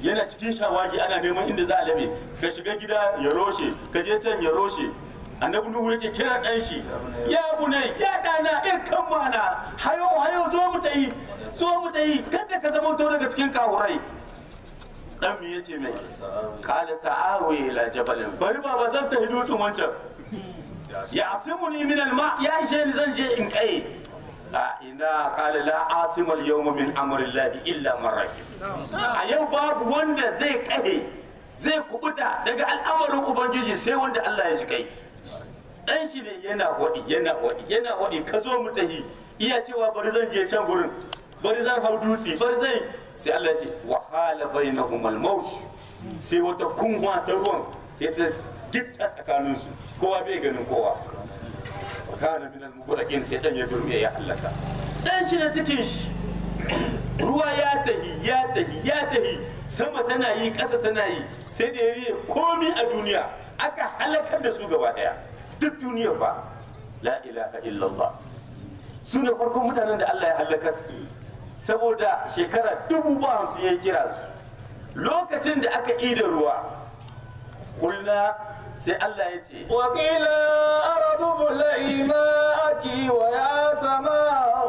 yana cikin shawagi ana neman inda za a labe ka shiga gida ya roshe ka je can ya roshe annabi nuhu yake kira dan shi ya bunai ya dana irkan mana hayo hayo zo mu tayi zo mu tayi kada ka zama to daga cikin kawurai dan me yace mai kala sa'awi ila jabalin bari baba zan tafi dutsen wancan ya asimuni min alma ya ishe ni zan je in kai a ina kala la asimal yawma min amrillahi illa man rahim a yau babu wanda zai kai zai kubuta daga al'amarin ubangiji sai wanda Allah ya ji kai dan shi ne yana wadi yana wadi yana wadi ka zo mu tahi iya cewa bari zan je can gurin bari zan hau dutse bari zan sai Allah ya ce wa hala bainahum al-maut sai wata kunwa ta ruwan sai ta gitta tsakanin su kowa bai ganin kowa wa kana min al-mughraqin sai dan ya durme ya halaka dan shi na cikin shi ruwa ya tahi ya tahi ya tahi sama tana yi ƙasa tana yi sai da ya riye komi a duniya aka halakar da su gaba daya duk duniya ba la ilaha illallah su ne farkon mutanen da Allah ya halaka su saboda shekara dubu ba hamsin ya kira su lokacin da aka ida ruwa kulna sai Allah ya ce وقيل أرض ابلعي ماءك ويا سماء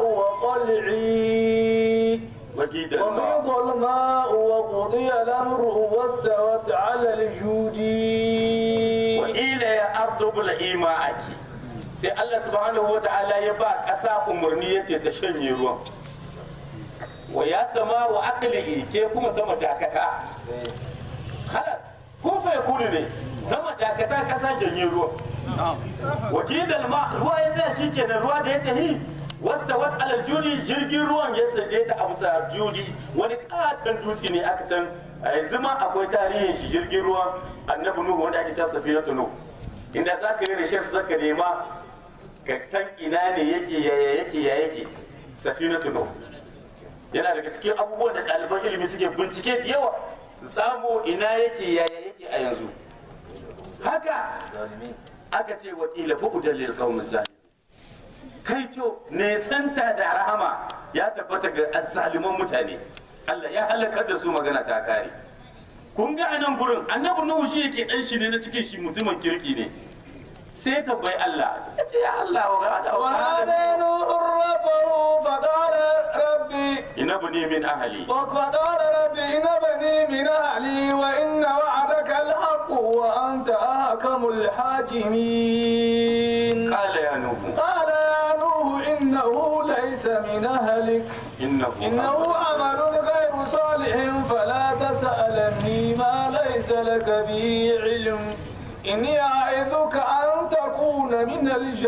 وقلعي wakidan ma وغيض الماء وقضي الأمر واستوت على الجود wa ila ya ardu bil ima'aki sai Allah subhanahu wa ta'ala ya ba ƙasa umarni ya ce ta shanye ruwan wa ya sama wa aqli ke kuma sama dakata halas kun fa yakunu ne sama dakata ƙasa janye ruwan wa kidal ma ruwa ya tsaya shikenan ruwa da ya tahi wasta wat alal judi jirgin ruwan ya sade ta abu sa judi wani katon dutse ne aka can a yanzu ma akwai tarihin shi jirgin ruwa annabi nuhu wanda ake cewa safinatu nuhu inda za ka yi research za ka nema ka san ina ne yake yaya yake ya yake safinatu nuhu yana daga cikin abubuwan da ɗaliban ilimi suke bincike da yawa su samu ina yake yaya yake a yanzu haka aka ce wakila bu'udan lil qaumiz zalim kai to nesanta da rahama ya tabbata ga azzaliman mutane Allah ya halakar da su magana ta kare kun ga anan gurin annabi nuhu shi yake dan shi ne na cikin shi mutumin kirki ne sai tabbai Allah ya ce ya Allah wa gada wa ونادى gada نوح ربه فقال ربي ina bani min ahli فقال رب إن بني من أهلي وإن وعدك الحق وأنت أحكم الحاكمين qala ya nuhu قال يا نوح إنه ليس من أهلك innahu إنه عمل غير صالح فلا تسألني ما ليس لك به علم إني أعظك أن تكون من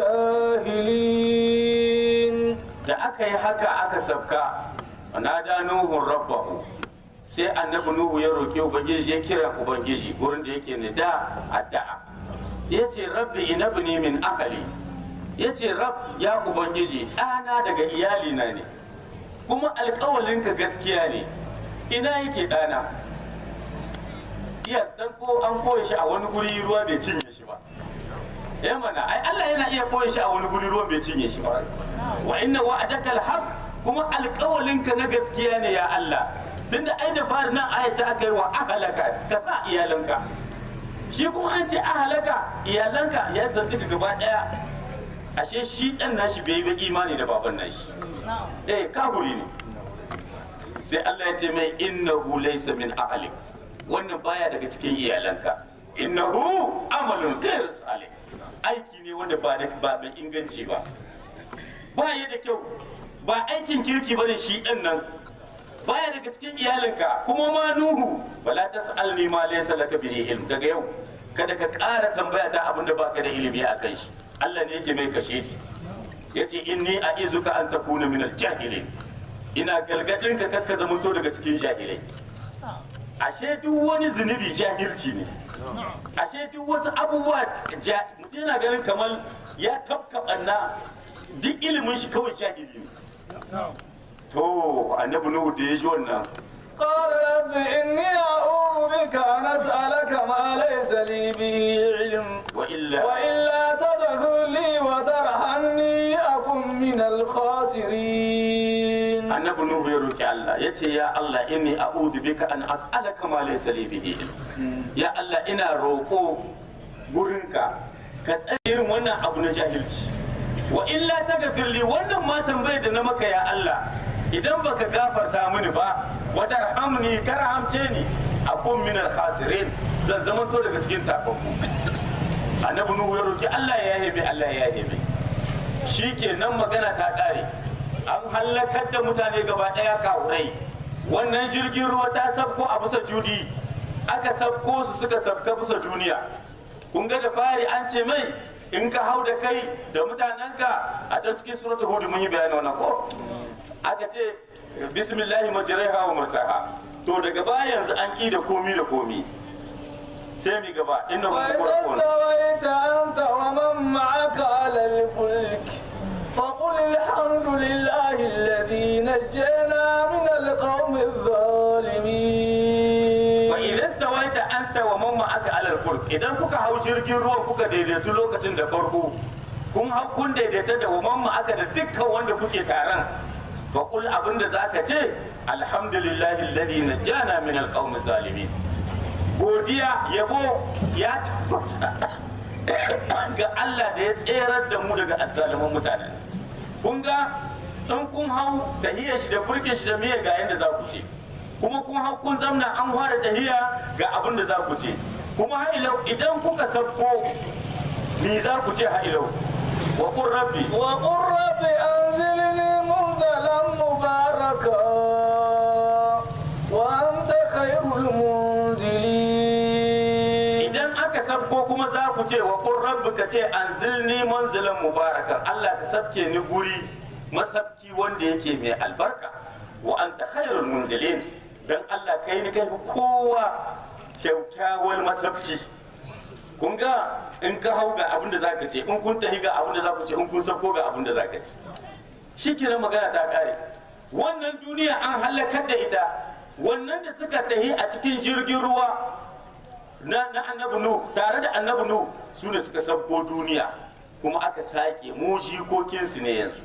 الجاهلين da aka yi haka aka sabka nada nuhun rabbahu sai annabi nuhu ya roƙi ubangiji ya kira ubangiji gurin da yake ne da addu'a ya ce rabbi inabni min ahli ya ce rab ya ubangiji ɗana daga iyalina ne kuma alƙawalinka gaskiya ne ina yake ɗana iya dan ko an koya shi a wani guri ruwa bai cinye shi ba ya mana ai Allah yana iya koya shi a wani guri ruwan bai cinye shi ba wa inna wa'adaka alhaq kuma alƙawalinka na gaskiya ne ya Allah tunda ai da fari nan aya ta aka yi wa ahalaka ka sa iyalanka shi kuma an ce ahalaka iyalanka ya zarci ka gaba daya ashe shi dan nashi bai yi imani da baban nashi eh kaburi ne sai Allah ya ce mai innahu laysa min ahlik wannan baya daga cikin iyalanka innahu amalun ghayr salih aiki ne wanda ba da ba mai inganci ba ba ya da kyau ba aikin kirki bane shi dan nan baya daga cikin iyalinka kuma ma nuhu wala tas'alni ma laysa laka bihi ilm daga yau kada ka ƙara tambaya ta abinda baka da ilimi a kan shi Allah ne yake mai kashe ni yace inni a'izuka an takuna min al-jahilin ina galgadin ka kakka zamanto daga cikin jahilai ashe duk wani zunubi jahilci ne ashe duk wasu abubuwa ja- mutum yana ganin kamar ya tafka ɓanna duk ilimin shi kawai jahili ne to annabi nuhu da ya ji wannan قال رب إني أعوذ بك أن أسألك ما ليس لي به علم wa illa وإلا تغفر لي وترحمني أكن من الخاسرين annabi annabi nuhu ya roki Allah ya ce ya Allah inni a'udhu bika an as'alaka ma laysa li bihi ilm ya Allah ina roƙo gurinka ka tsare irin wannan abu na jahilci wa illa taghfir li wannan ma tambayar da na maka ya Allah idan baka gafarta mini ba wa tarhamni karhamce ni akun min al khasirin zan zama to daga cikin tababbu annabi nuhu ya roki Allah ya yahe mai Allah ya yahe mai shikenan magana ta kare an hallakar da mutane gaba daya kawurai wannan jirgin ruwa ta sabko a bisa judi aka sabko su suka sabka bisa duniya kun ga da fari an ce mai in ka hau da kai da mutanenka a can cikin suratul hud mun yi bayani wannan ko aka ce bismillahi majriha wa mursaha to daga baya yanzu an ki da komi da komi sai mi gaba inna hum وإذا qur'an استويت أنت ومن معك على الفلك فقل الحمد لله الذي نجينا من القوم الظالمين fa idan stawaita anta wa man ma'aka alal fulk idan kuka hau jirgin ruwa kuka daidaitu lokacin da farko kun hau kun daidaita da wa man ma'aka da dukkan wanda kuke taron fa qul abinda zaka ce alhamdulillahi alladhi najjana min alqawmi zalimin godiya yabo ya tabbata ga Allah da ya tserar da mu daga azzaliman mutane kun ga in kun hau tahiyar shi da burkin shi da miye ga yanda za ku ce kuma kun hau kun zamna an fara tahiya ga abin da za ku ce kuma ha'ilau idan kuka sabko ni za ku ce ha'ilau wa qur rabbi وقل رب أنزلني منزلا مباركا وأنت خير المنزلين idan aka sabko kuma za ku ce wa qur rabbi ka ce anzilni manzilan mubarakan Allah ka sabke ni guri masabki wanda yake mai albarka wa anta khairul munzilin dan Allah kai ni kai fi kowa kyaukyawar masabki kun ga in ka hau ga abin da zaka ce in kun tahi ga abin da za ku ce in kun sabko ga abin da zaka ce shikenan magana ta kare wannan duniya an halakar da ita wannan da suka tahi a cikin jirgin ruwa na na annabi nu tare da annabi nu su ne suka sabko duniya kuma aka sake mu jikokinsu ne yanzu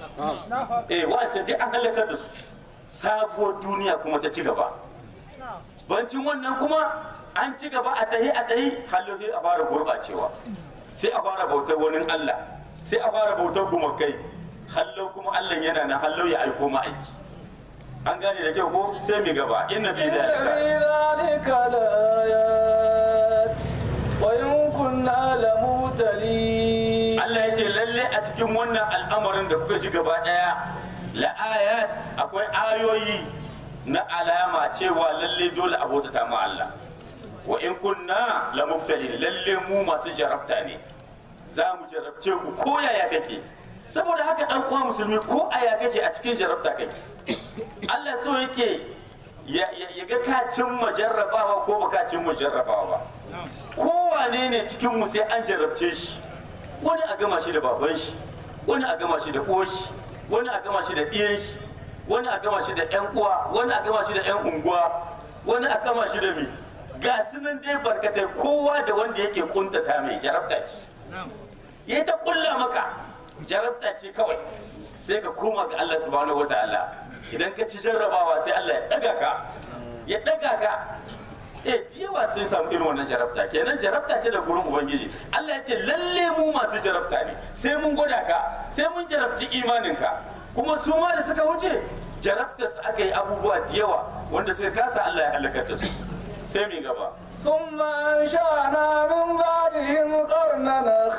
eh wa'anta duk an halakar da su sabuwar duniya kuma ta ci gaba bancin wannan kuma an ci gaba a tahi a tahi hallo sai a fara gurɓacewa sai a fara bautar wani Allah sai a fara bautar gumakai hallo kuma Allah yana na hallo ya aiko ma aiki an gane da kyau ko sai mi gaba inna fi إن في dalika ذلك لآيات وإن كنا لمبتلين Allah ya ce lalle a cikin wannan al'amarin da kuka ji gaba daya la'ayat akwai ayoyi na alama cewa lalle dole a bautata ma Allah wa in kunna la mubtalin lalle mu masu jarabta ne za mu jarabce ku ko yaya kake saboda haka dan uwa musulmi ko aya kake a cikin jarabta kake Allah so yake ya ya- ya ga ka cimma jarrabawa ko ba ka cimma jarrabawa ba kowane ne cikin mu sai an jarrabce shi wani a gama shi da baban shi wani a gama shi da uwar shi wani a gama shi da ɗiyan shi wani a gama shi da ƴan uwa wani a gama shi da ƴan unguwa wani a gama shi da mi ga su nan dai barkatai kowa da wanda yake kuntata mai jarabta ce ya ta kulla maka jarabta ce kawai sai ka koma ga Allah subhanahu wataala idan ka ci jarrabawa sai Allah ya daga ka ya daga ka eh yawa sai samu irin wannan jarabta kenan jarabta ce da gurin ubangiji Allah ya ce lalle mu masu jarabta ne sai mun gwada ka sai mun jarabci imaninka kuma su ma da suka wuce jarabta su aka yi abubuwa da yawa wanda suka kasa Allah ya halakar da su sai mai gaba ثم أنشأنا من بعدهم قرنا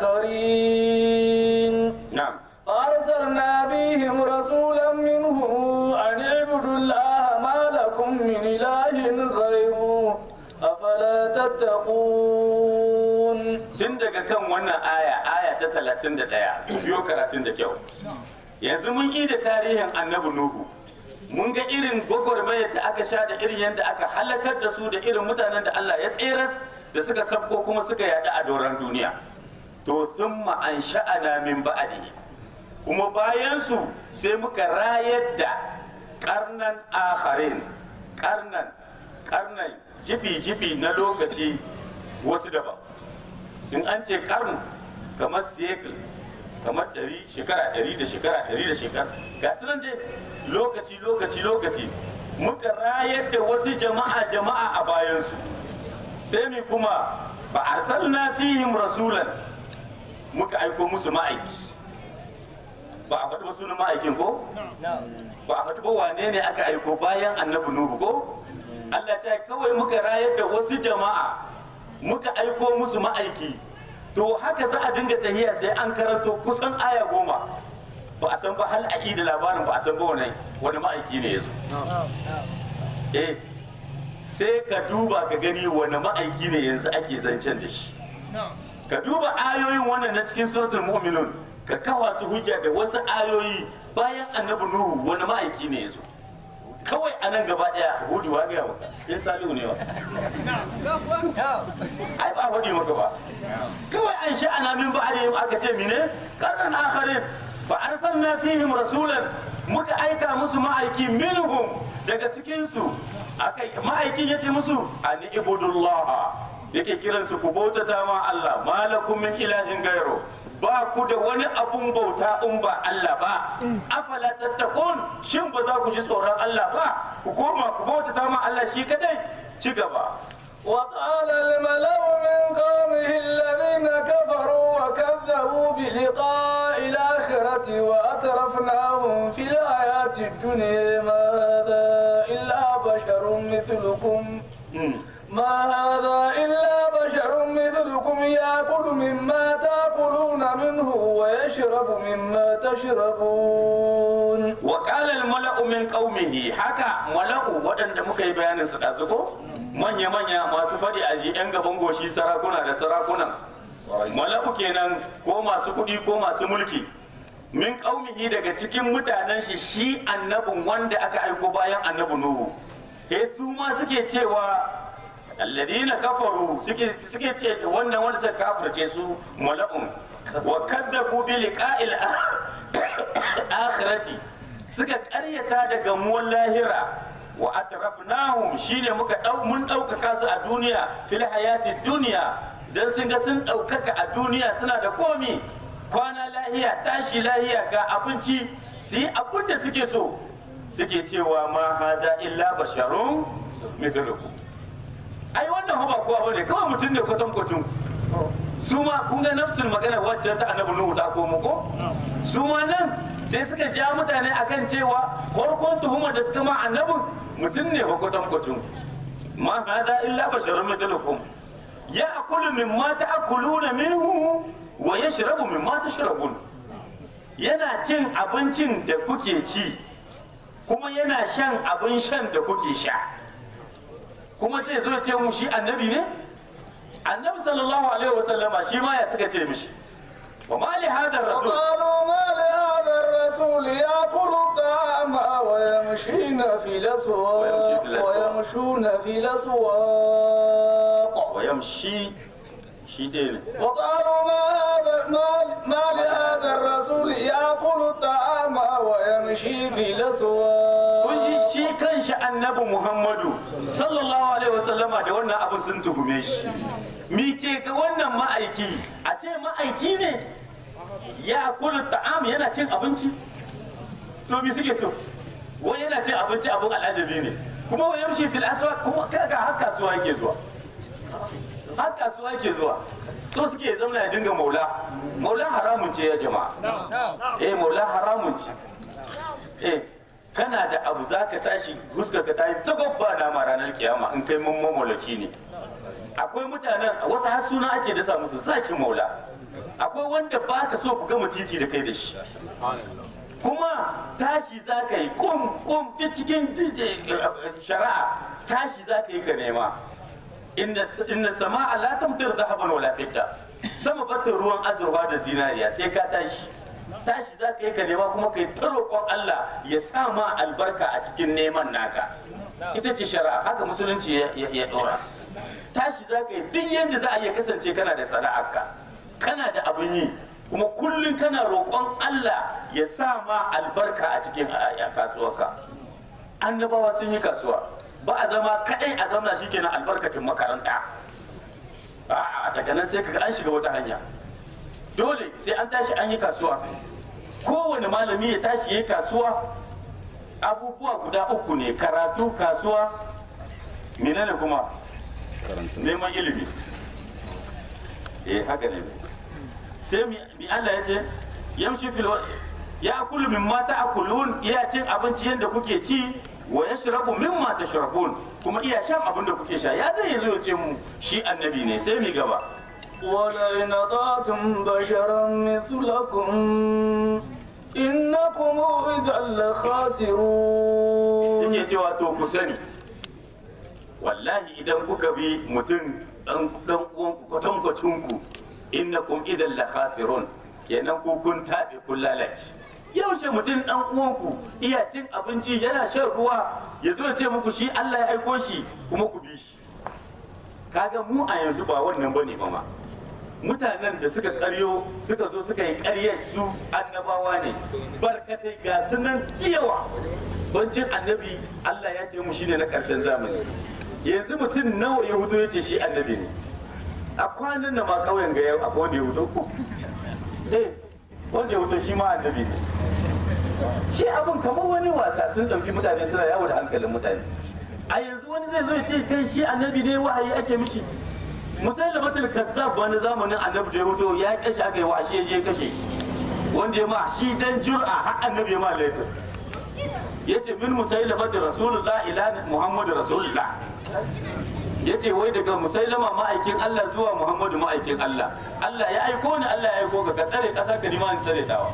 آخرين na'am فأرسلنا فيهم رسولا منهم أن اعبدوا الله ما لكم من إله غيره أفلا تتقون tun daga kan wannan aya aya ta 31 biyo karatun da kyau yanzu mun yi da tarihin annabi nuhu mun ga irin gwagwarmayar da aka sha da irin yadda aka halakar da su da irin mutanen da Allah ya tseras da suka sabko kuma suka yada a doron duniya to sun an sha'ana min ba'adihi kuma bayan su sai muka rayar da karnan akharin karnan karnan jibi-jibi na lokaci wasu daban in an ce karnu kamar siyekul kamar ɗari shekara ɗari da shekara ɗari da shekara ga su nan dai lokaci lokaci lokaci muka rayar da wasu jama'a jama'a a bayansu sai mi kuma ba arsalna fihim rasulan muka aiko musu ma'aiki ba a faɗi ba sunan ma'aikin ko ba a faɗi ba wane ne aka aiko bayan annabi nuhu ko Allah ta kawai muka rayar da wasu jama'a muka aiko musu ma'aiki to haka za a dinga tahiya sai an karanto kusan aya goma ba a san ba hal a da labarin ba a san ba wani wani ma'aiki ne ya zo eh sai ka duba ka gani wani ma'aiki ne yanzu ake zancen da shi ka duba ayoyin wannan na cikin suratul mu'minun ka kawa su hujja da wasu ayoyi bayan annabi nuhu wani ma'aiki ne ya zo kawai a nan gaba daya hudu wa gaya maka in salihu ne wa ai ba hudu maka ba kawai an sha ana min ba'alihim aka ce mine karnan akharin fa arsalna fihim rasulan muka aika musu ma'aiki minhum daga cikin su akai ma'aikin yace musu an ibudullah yake kiransu ku bautata ma Allah malakum min ilahin gairo ba ku da wani abun bauta in ba Allah ba afala tattakun shin ba za ku ji tsoron Allah ba ku koma ku bautata ma Allah shi kadai ci gaba وقال الملأ من قومه الذين كفروا وكذبوا بلقاء الآخرة وأترفناهم في الحياة الدنيا ما هذا إلا بشر مثلكم ما هذا إلا بشر مثلكم يأكل مما تأكلون منه ويشرب مما تشربون وقال الملأ من قومه حكى ملأ waɗanda muka yi bayanin su ɗazu ko manya-manya masu faɗi a ji 'yan gaban goshi sarakuna da sarakunan mala'u kenan ko masu kuɗi ko masu mulki min ƙaumihi daga cikin mutanen shi shi annabin wanda aka aiko bayan annabi nuhu he su ma suke cewa alladina kafaru suke suke ce wannan wanda suka kafirce su mala'un wa kadzabu bi liqa'il akhirati suka ƙaryata da gamuwar lahira wa atrafnahum shine muka dau mun ɗaukaka su a duniya fil hayati duniya dan sun ga sun ɗaukaka a duniya suna da komi kwana lahiya tashi lahiya ga abinci su yi abin da suke so suke cewa ma hada illa basharun mithlukum ai wannan ba kowa bane kawai mutum ne kwatan kwacin su ma kun ga nafsul magana wacce ta annabi nuhu ta komo ko su ma nan sai suka ja mutane akan cewa farkon tuhumar da suka ma annabin mutum ne ba kwatan kwacin ma hada illa basharun mithlukum ya akulu mimma ta'kuluna minhu wa yashrabu mimma tashrabun yana cin abincin da kuke ci kuma yana shan abin shan da kuke sha kuma zai zo ce mu shi annabi ne annabi sallallahu alaihi wasallama shi ma ya suka ce mishi wa ma li hadha rasul وقالوا ما لهذا الرسول يأكل الطعام ويمشين في الأسواق ويمشي في الأسواق. ويمشون في الأسواق wa yamshi shi dai ne وقالوا ما هذا ما, ما لهذا الرسول يأكل الطعام ويمشي في الأسواق kun shi shi kanshi annabi muhammadu sallallahu alaihi wasallama da wannan abu sun tuhume shi mi ke ga wannan ma'aiki a ce ma'aiki ne ya kula ta'am yana cin abinci to mi suke so wai yana cin abinci abin al'ajabi ne kuma wa yamshi fil aswaq kuma kaga har kasuwa yake zuwa har kasuwa yake zuwa so suke zama ya dinga maula maula haramun ce ya jama'a eh maula haramun ce eh kana da abu za ka tashi huskar ka tashi zagob ba dama ranar kiyama in kai mun mamalaci ne akwai mutanen wasu har suna ake dasa musu zaki maula akwai wanda ba ka so ku gama titi da kai da shi kuma tashi za ka yi kum kum duk cikin shari'a tashi za ka yi ka nema inna sama'a la tamtir dhahaban wala fidda sama bata ruwan azurfa da zinariya sai ka tashi tashi za ka yi ka nema kuma ka yi ta roƙon Allah ya sa ma albarka a cikin neman naka ita ce shari'a haka musulunci ya- ya ya ɗora tashi za ka yi duk yadda za a iya kasance kana da sana'arka kana da abin yi kuma kullum kana roƙon Allah ya sa ma albarka a cikin a- a kasuwarka annabawa sun yi kasuwa ba a zama kadai a zamna shikenan albarkacin makaranta a'a daga nan sai kaga an shiga wata hanya dole sai an tashi an yi kasuwa kowane malami ya tashi ya yi kasuwa abubuwa guda uku ne karatu kasuwa menene kuma neman ilimi eh haka ne sai mi mi Allah ya ce yamshi fil wa- ya kullu mimma ta'kulun iya cin abinci yadda kuke ci wa yashrabu mimma tashrabun kuma iya shan abin da kuke sha ya zai zo ya ce mu shi annabi ne sai mi gaba ولئن أطعتم بشرا مثلكم إنكم إذا لخاسرون suke cewa to ku sani wallahi idan kuka bi mutum dan dan uwanku kwatankwacin ku innakum idan la khasirun kenan ku kun tabe kun lalace yaushe mutum dan uwanku iya cin abinci yana shan ruwa ya zo ya ce muku shi Allah ya aiko shi kuma ku bi shi kaga mu a yanzu ba wannan bane ba ma mutanen da suka karyo suka zo suka yi karyar su annabawa ne barkatai ga su nan yawa bancin annabi Allah ya ce mu shine na karshen zamani yanzu mutum nawa ya hudo ya ce shi annabi ne a kwanan da ma kauyen ga yau akwai wanda ya hudo ko eh wanda ya hudo shi ma annabi ne shi abin kamar wani wasa sun ɗauki mutane suna yawo da hankalin mutane a yanzu wani zai zo ya ce kai shi annabi ne wahayi ake mishi musailamatul kazzab wani zamanin annabi da ya hudo ya kashe aka yi wa ashe ya je kashe wanda ya ma shi dan jur'a har annabi ya ma laifin yace min musailamati rasulullah ila muhammadu rasulullah yace wai daga musailama ma'aikin Allah zuwa muhammadu ma'aikin Allah Allah ya aiko ni Allah ya aiko ka ka tsare kasa ka nima in tsare tawa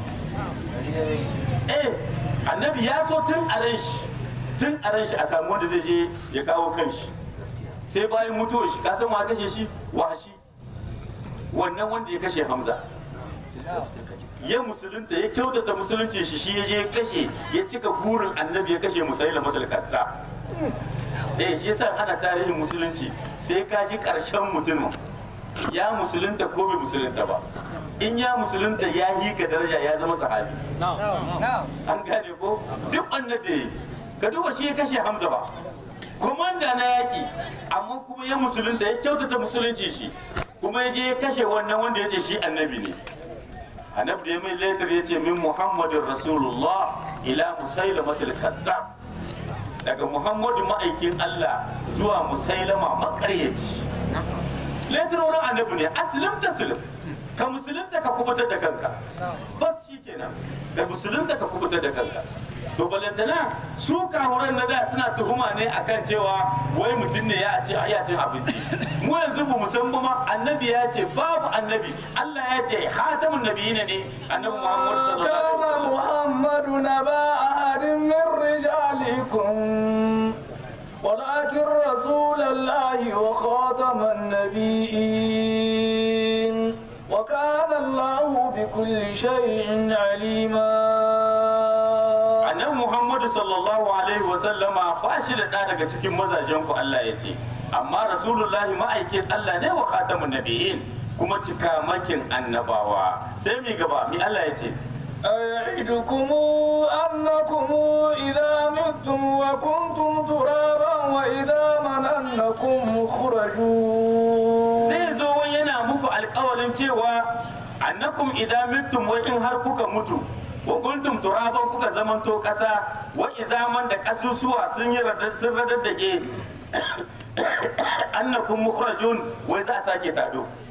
eh annabi ya so tun a ran shi tun a ran shi a samu wanda zai je ya kawo kanshi sai bayan mutuwar shi ka san wa kashe shi washi wannan wanda ya kashe hamza ya musulunta ya kyautata musulunci shi shi ya je ya kashe ya cika burin annabi ya kashe musaila matal kassa eh shi yasa ana tarihin musulunci sai ka ji karshen mutum ya musulunta ko bai musulunta ba in ya musulunta ya yi ka daraja ya zama sahabi an gane ko duk annabi ka duba shi ya kashe hamza ba komanda na yaki amma kuma ya musulunta ya kyautata musulunci shi kuma ya je ya kashe wannan wanda ya ce shi annabi ne annabi da ya mai letter ya ce min muhammadin rasulullah ila musailamatul kazzab daga muhammadu ma'aikin allah zuwa musailama makaryaci letterorin annabi ne aslim taslim ka musulunta ka kubutar da kanka bas shi kenan ka musulunta ka kubutar da kanka to balantana su kahuran na da suna tuhuma ne akan cewa wai mutum ne ya ce ya cin abinci mu yanzu ba san ba ma annabi ya ce babu annabi Allah ya ce hatamun nabiyina ne annabi Muhammad sallallahu alaihi كان wasallam محمد نبا أحد من رجالكم ولكن رسول الله وخاتم النبيين وكان الله بكل شيء عليما annabi Muhammad sallallahu alaihi wasallama ba shi da ɗa daga cikin mazajen ku Allah ya ce amma rasulullahi ma'aikin Allah ne wa khatamun nabiyyin kuma cikamakin annabawa sai mi gaba mi Allah ya ce أيعدكم أنكم إذا متم وكنتم ترابا وإذا مننكم مخرجون zai zo wai yana muku alkawarin cewa annakum idan mittum wai in har kuka mutu wa kuntum turaban kuka zamanto kasa wa izaman da kasusuwa sun yi radar- sun radaddage annakum mukhrajun wai za a sake tado